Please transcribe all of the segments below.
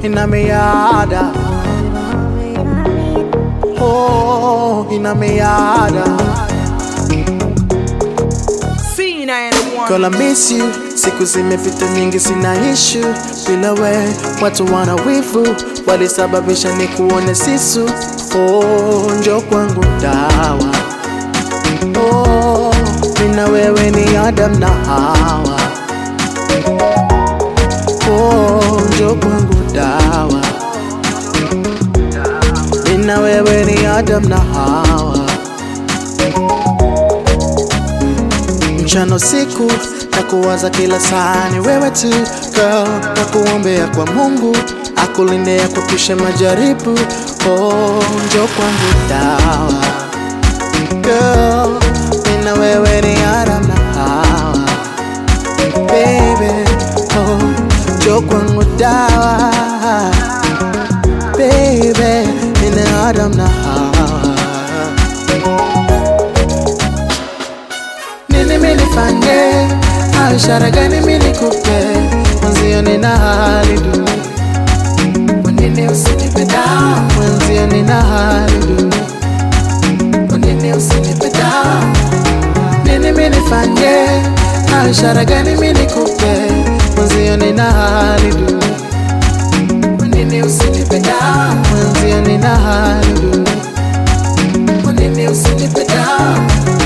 ina miada oh, ina miada Girl, I miss you. Siku zimepita nyingi, sina issue bila we. Watu wana wivu, walisababisha ni kuone sisu. Oh, njo kwangu dawa. Oh, mina wewe ni Adam na Hawa. Oh, njo kwangu dawa. Mina wewe ni Adam na Hawa. mchana usiku na kuwaza kila saa ni wewe tu girl, na kuombea kwa Mungu akulinde akuepushe majaribu. Oh, njo kwangu dawa girl, mimi na wewe ni Adam na Hawa baby. Oh, njo kwangu dawa baby, mimi na Adam na Hawa nini minifanye au ishara gani minikupe mwenzio nina hali duni kwa nini usinipe dawa mwenzio nina hali duni kwa nini usinipe dawa nini minifanye au ishara gani minikupe mwenzio nina hali duni kwa nini usinipe dawa mwenzio nina hali duni kwa nini usinipe dawa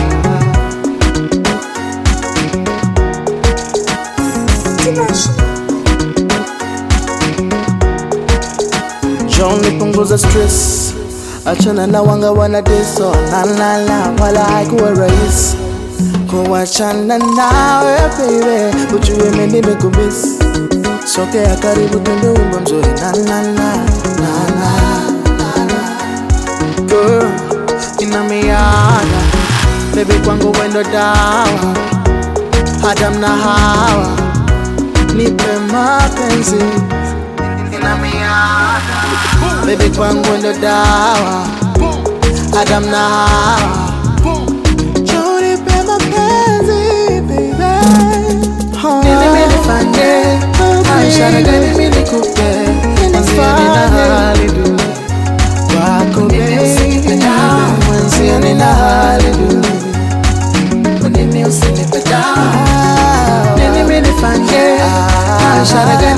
John nipunguza stress, achana na wanga wana diso la la la, wala haikuwa rahisi kuachana nawe baby, ujue mimi nimekumiss. Sogea karibu tuimbe wimbo mzuri na na na na na girl, ina miada baby, kwangu wendo dawa, Adam na Hawa, nipe mapenzi ina miada baby, kwangu ndo dawa, Adam na Hawa, njoo nipe mapenzi baby, nini mimi nifanye, ishara gani mimi nikupe, mwenzio nina hali duni kwako baby, mwenzio nina hali duni, kwa nini usinipe dawa, nini mimi nifanye, ishara gani